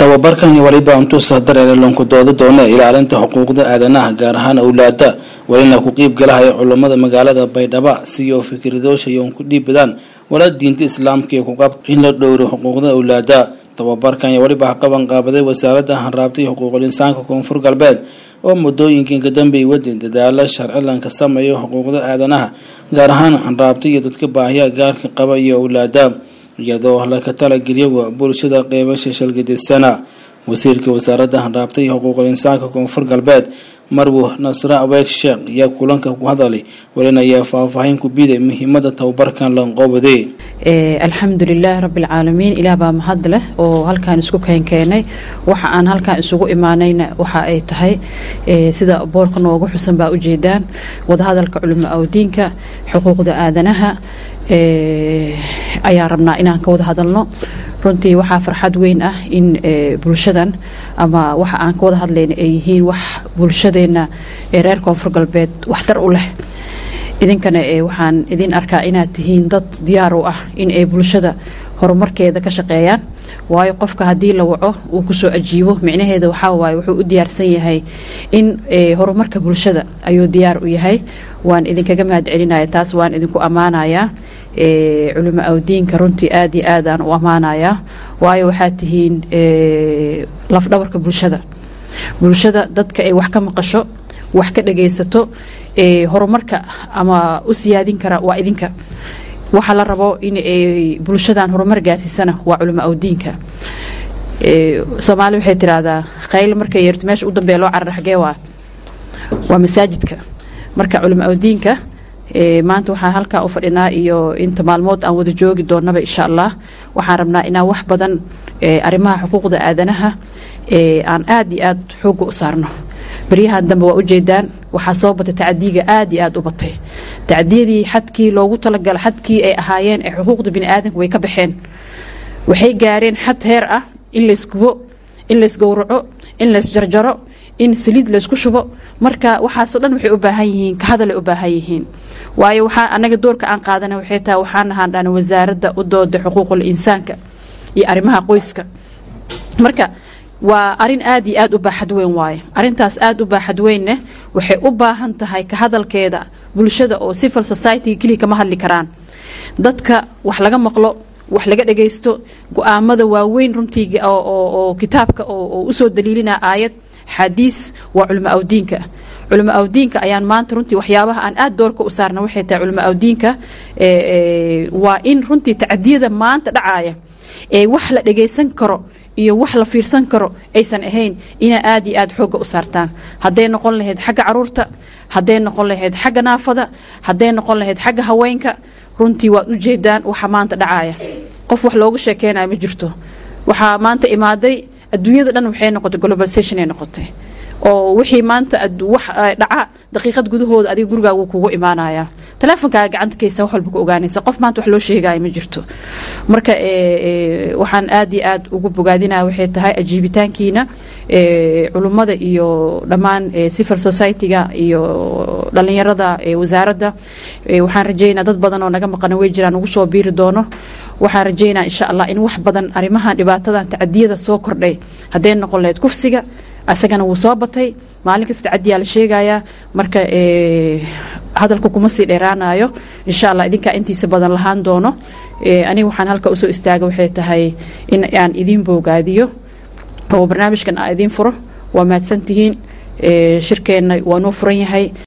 tababarkan iyo waliba intuusa dareere loonku dooda doona ilaalinta xuquuqda aadanaha gaar ahaan awlaada walina ku qiib galahaya culammada magaalada baydhaba siyo fikradoosha yoon ku dhiibadaan wala diinta islaamka iyo kuqab in la dhowro xuquuqda awlaada tababarkan iyo waliba qaban qaabaday wasaaradda hanraabta iyo xuquuqul insaanka koonfur galbeed oo muddooyinkii kadambey wadin dadaalo sharcilanka sameeyo xuquuqda aadanaha gaar ahaan hanraabta iyo dadka baahiya gaarka qaba iyo awlaada iyadoo laka talageliya bulshada qeybasha shalgidisana wasiirka wasaaradda hanraabta iyo xuquuqul insaanka koonfur galbeed marwo nasre abeyd sheekh ayaa kulanka ku hadalay walina ayaa faahfaahin ku biday muhiimada tababarkan lanqoobade alxamdulilaah rabbilcaalamiin ilaah baa mahad leh oo halkaan isku keenkeenay waxa aan halkaan isugu imaanayna waxa ay tahay sida boorka noogu xusan baa ujeedaan wadahadalka culimo awdiinka xuquuqda aadanaha ayaan rabnaa inaan ka wada hadalno runtii waxaa farxad weyn ah in bulshadan ama waxa aan ka wada hadlayna ay yihiin wax bulshadeenna ee reer koonfur galbeed waxtar u leh idinkana waxaan idin arkaa inaad tihiin dad diyaar u ah in ay bulshada horumarkeeda ka shaqeeyaan waayo qofka haddii la waco uu kusoo ajiibo micnaheeda waxaa waaye wuxuu u diyaarsan yahay in horumarka bulshada ayuu diyaar u yahay waan idinkaga mahad celinaya taas waan idinku ammaanayaa culimo awdiinka runtii aad iyo aad aan u ammaanayaa waayo waxaad tihiin lafdhabarka bulshada bulshada dadka ay wax ka maqasho wax ka dhagaysato horumarka ama u siyaadin kara waa idinka waxa la rabo in ay bulshadan horumar gaarsiisana waa culimo awdiinka soomaali waxay tiraahdaa qayl markay yeerto meesha u dambeeya loo carar xagee waa waa masaajidka marka culimo awdiinka maanta waxaan halkaa u fadhinaa iyo inta maalmood aan wada joogi doonaba insha allah waxaan rabnaa inaan wax badan arrimaha xuquuqda aadanaha aan aad iyo aad xooga u saarno baryahan dambe waa ujeedaan waxaa soo batay tacadiga aad iyo aad u batay tacadiyadii xadkii loogu talagala xadkii ay ahaayeen ee xuquuqda biniaadanka way ka baxeen waxay gaareen xad heer ah in laysgubo in laysgowraco in laysjarjaro in saliid laysku shubo marka waxaasoo dhan waxay u baahan yihiin ka hadalay u baahan yihiin waayo waxaa anaga doorka aan qaadana waxay tahay waxaan ahaan dhana wasaaradda u dooda xuquuqul insaanka iyo arrimaha qoyska marka waa arin aad iyo aad u baaxad weyn waaye arintaas aad u baaxad weynne waxay u baahan tahay ka hadalkeeda bulshada oo civil society keliya kama hadli karaan dadka wax laga maqlo wax laga dhagaysto go-aamada waaweyn runtii oo kitaabka oo usoo daliilina aayad xadiis waa culimo awdiinka culimo awdiinka ayaan maanta runtii waxyaabaha aan aad doorka u saarna waxay tahay culimo awdiinka waa in runtii tacadiyada maanta dhacaaya ee wax la dhagaysan karo iyo wax la fiirsan karo aysan ahayn inaa aad iyo aad xooga u saartaan hadday noqon lahayd xagga caruurta hadday noqon lahayd xagga naafada hadday noqon lahayd xagga haweenka runtii waad u jeedaan waxa maanta dhacaaya qof wax looga sheekeynaya ma jirto waxaa maanta imaaday adduunyada dhan waxay noqotay globalization ay noqotay oo wixii maanta wax dhaca daqiiqad gudahooda adiga gurigaaga wuu kugu imaanaya taleefonkaaga gacanta kaysa wax walba ku ogaanaysa qof maanta wax loo sheegaya ma jirto marka waxaan aad iyo aad ugu bogaadinaya waxay tahay ajiibitaankiina culummada iyo dhammaan civil society-ga iyo dhalinyarada wasaaradda waxaan rajeynaa dad badan oo naga maqana way jiraan ugu soo biiri doono waxaan rajeynaa insha allah in wax badan arrimahan dhibaatadan tacadiyada soo kordhay hadday noqon lahayd kufsiga asagana wuu soo batay maalin kasta tacadiyaa la sheegayaa marka hadalka kuma sii dheeraanayo insha allah idinkaa intiisa badan lahaan doono aniga waxaan halka usoo istaaga waxay tahay in aan idiin boogaadiyo oo barnaamijkan aan idiin furo waa mahadsantihiin shirkeenna waa noo furan yahay